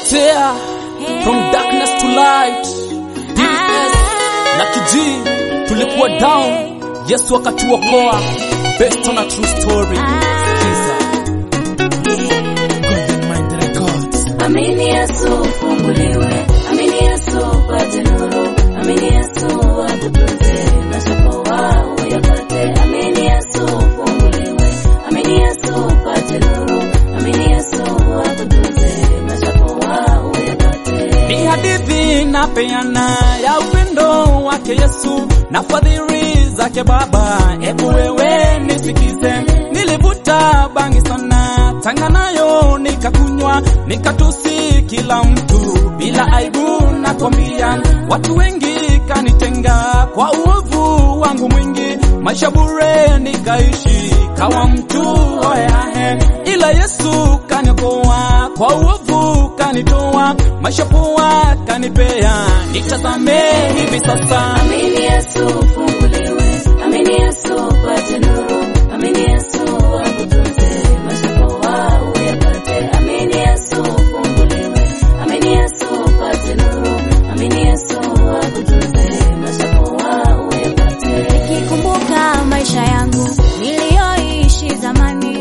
Tear from darkness to light. DS na Kiji tulikuwa down, Yesu akatuokoa. Based on a true story. Sikiza. Golden Mind Records. Amini Yesu ufunguliwe, amini Yesu upate nuru, amini Yesu akutunze, mashakoa uyapate. Amini Yesu ufunguliwe, amini Yesu upate nuru, amini Yesu akutunze, mashakoa uyapate. Ni hadithi napeana ya upendo wake Yesu na fadhili zake Baba. Ebu wewe nisikize, nilivuta bangi sana, tanga nayo nikakunywa, nikatusi kila mtu bila aibu. Nakwambia watu wengi kanitenga kwa uovu wangu mwingi, maisha bure nikaishi kawa mtu hohehahe, ila Yesu kaniokoa kwa uovu kanitoa, maisha poa kanipea, nitazame hivi sasa. Amini Yesu ufunguliwe, amini Yesu upate nuru, amini Yesu akutunze, mashakoa uyapate. Amini Yesu ufunguliwe, amini Yesu upate nuru, amini Yesu akutunze, mashakoa uyapate. Nikikumbuka maisha yangu niliyoishi zamani,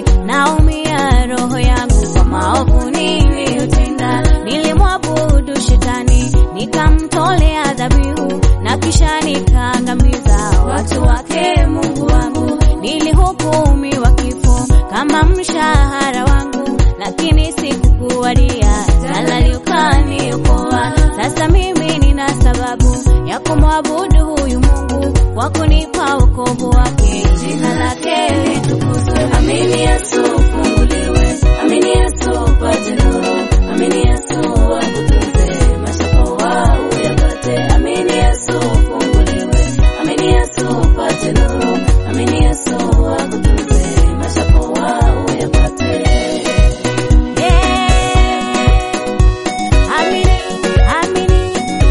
naumia roho yangu kwa maovu niliyotenda. Nilimwabudu shetani, nikamtolea dhabihu na kisha nikaangamiza watu wake. Mungu wangu, nilihukumiwa kifo kama mshahara wangu, lakini sikukuwadia jalali ukaniokoa. Sasa mimi nina sababu ya kumwabudu huyu Mungu kwa kunipa wokovu wake, jina lake litukuzwe. Amini Yesu ufunguliwe, amini Yesu upate nuru, amini Yesu akutunze, mashakoa uyapate. Amini Yesu ufunguliwe, amini Yesu upate nuru, amini Yesu akutunze, mashakoa uyapate. Yeah. Amini, amini.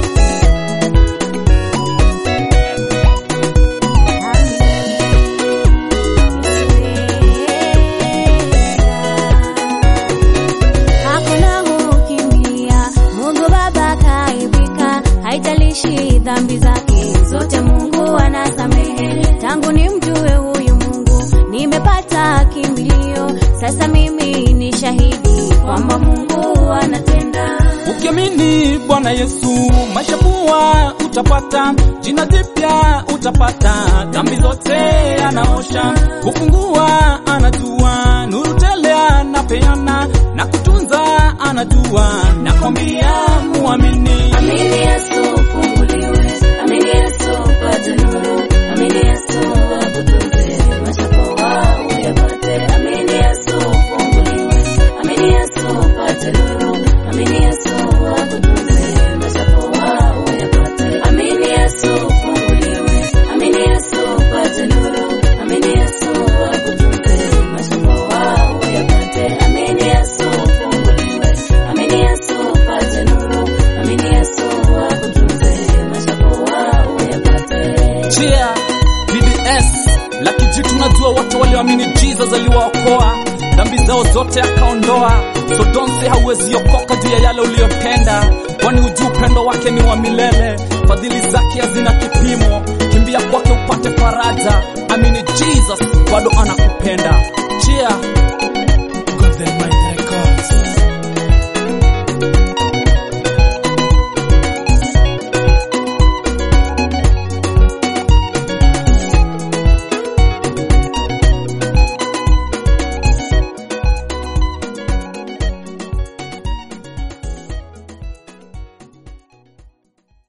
Hakuna kukimbia, Mungu Baba kaibika, haijalishi dhambi zake zote, Mungu anasamehe. Tangu nimjue huyu Mungu, nimepata kimbilio, sasa mimi ni shahidi kwamba Mungu anatenda. Ukiamini Bwana Yesu, maisha poa utapata, jina jipya utapata, dhambi zote anaosha, kufungua anajua, nuru tele anapeana na kutunza anajua, nakwambia muamini. Amini Yesu ufunguliwe, amini Yesu upate nuru, amini Yesu akutunze, mashakoa uyapate. Amini Yesu ufunguliwe, amini Yesu upate nuru, amini Yesu akutunze, mashakoa uyapate. Amini Yesu ufunguliwe, amini Yesu upate nuru, amini Yesu akutunze, mashakoa uyapate. Amini Yesu ufunguliwe, amini Yesu upate nuru, amini Yesu akutunze, mashakoa uyapate. Cheer, BDS Lucky G, tunajua wote walioamini Jesus aliwaokoa dhambi zao zote akaondoa, so don't say hauwezi okoka juu ya yale uliyopenda, kwani hujui upendo wake ni wa milele, fadhili zake hazina kipimo. Kimbia kwake upate faraja, amini Jesus bado anakupenda.